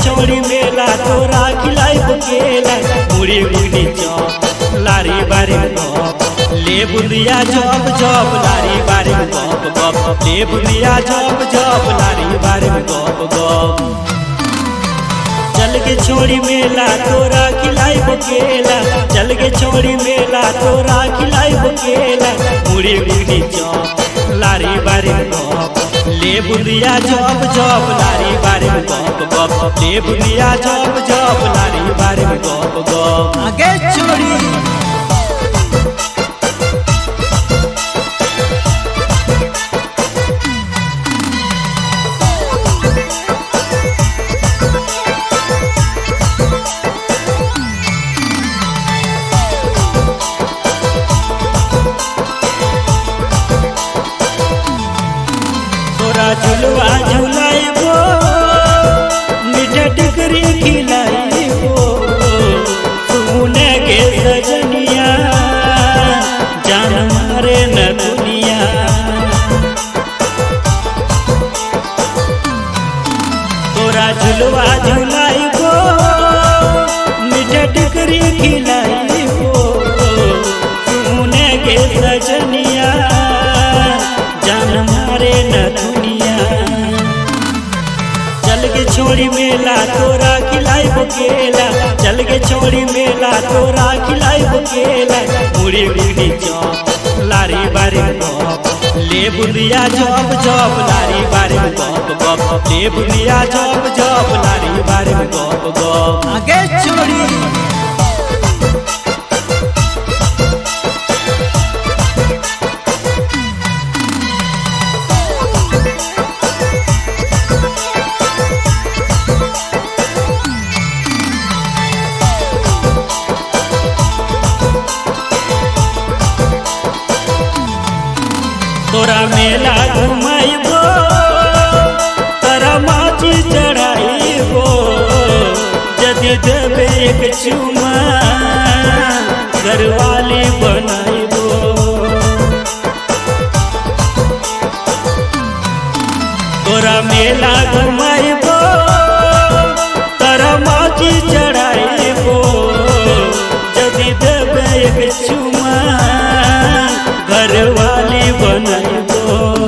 छोड़ी मेला तोरा खिलाई केला मुड़ी मुड़ी चौप लारी बारी गप ले बुलिया जब जब लारी बारी गप गप ले बुलिया जब जब लारी बारी गप गप चल के छोड़ी मेला तोरा खिलाई केला चल के छोड़ी मेला तोरा खिलाई केला मुड़ी मुड़ी चौप लारी बारी गप ले बुलिया जब जब लारी बारी गप गप ले बुलिया जब जब लारी बारी गप गप आगे छोड़ी तोरा झुलवा झुलाइबो मीठा टिकरी खिलाइबो सुने के सजनिया जान मारे न दुनिया तोरा झुलवा झुलाइबो मीठा टिकरी खिलाइबो सुने के सजनिया जान मारे न दुनिया चल के छोड़ी मेला तोरा खिलाई केला चल के छोड़ी मेला तोरा खिलाई केला मुड़ी मुड़ी चौप लारी बारी गप ले बुलिया जब जब लारी बारी गप गप ले बुलिया जब जब लारी बारी गप गप आगे छोड़ी तोरा मेला घुमाइबो तोरा माची चढ़ाइबो यदि देवे एक चुमा घरवाली बनाइबो तोरा मेला घुमाइबो तोरा माची चढ़ाइबो यदि देवे एक चुमा घरवाली बनाइबो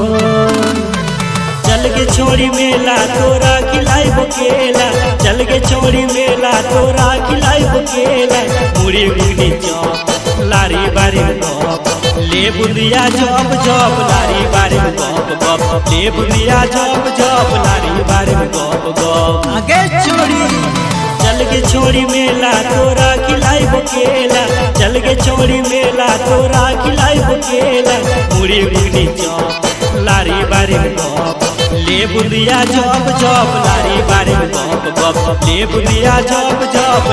चल के छोड़ी मेला तोरा खिलाई केला चल के छोड़ी मेला तोरा खिलाई केला मुड़ी मुड़ी चौप लारी बारी गप ले बुलिया जब जब लारी बारी गप गप ले बुलिया जब जब लारी बारी गप गप आगे छोड़ी चल के छोड़ी मेला तोरा खिलाई केला चल के छोड़ी मेला तोरा खिलाई केला मुड़ी मुड़ी चौप लारी बारी गप ले बुलिया जब जब लारी बारी गप गप ले बुलिया जब जब